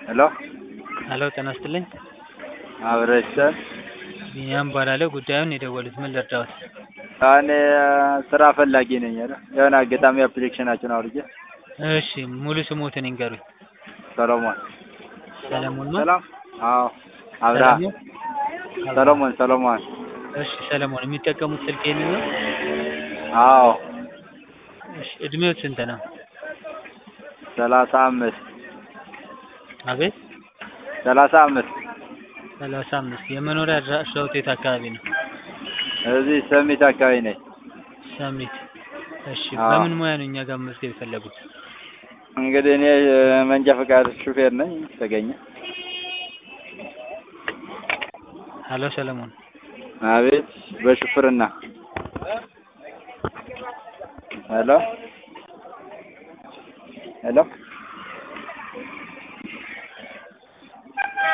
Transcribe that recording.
ሄሎ ሄሎ ጤና ይስጥልኝ። አብረሽን ቢኒያም እባላለሁ። ጉዳዩን የደወሉት ምን ልርዳዎት? እኔ ስራ ፈላጊ ነኝ። ኧረ የሆነ አጋጣሚ አፕሊኬሽናችሁን አውርጄ እሺ ሙሉ ስሞትን ይንገሩኝ። ሰሎሞን ሰለሞን ነው? ሰላም። አዎ አብርሃ ሰለሞን? ሰሎሞን ሰሎሞን። እሺ ሰለሞን የሚጠቀሙት ስልክ ይሄንን ነው? አዎ እሺ እድሜዎት ስንት ነው? ሰላሳ አምስት አቤት ሰላሳ አምስት ሰላሳ አምስት የመኖሪያ አድራሻዎት የት አካባቢ ነው? እዚህ ሰሚት አካባቢ ነኝ። ሰሚት። እሺ አዎ። በምን ሙያ ነው እኛ ጋር መመዝገብ የፈለጉት? እንግዲህ እኔ መንጃ ፈቃድ ሹፌር ነኝ። ተገኘ ሄሎ ሰለሞን አቤት በሹፍርና ሄሎ ሄሎ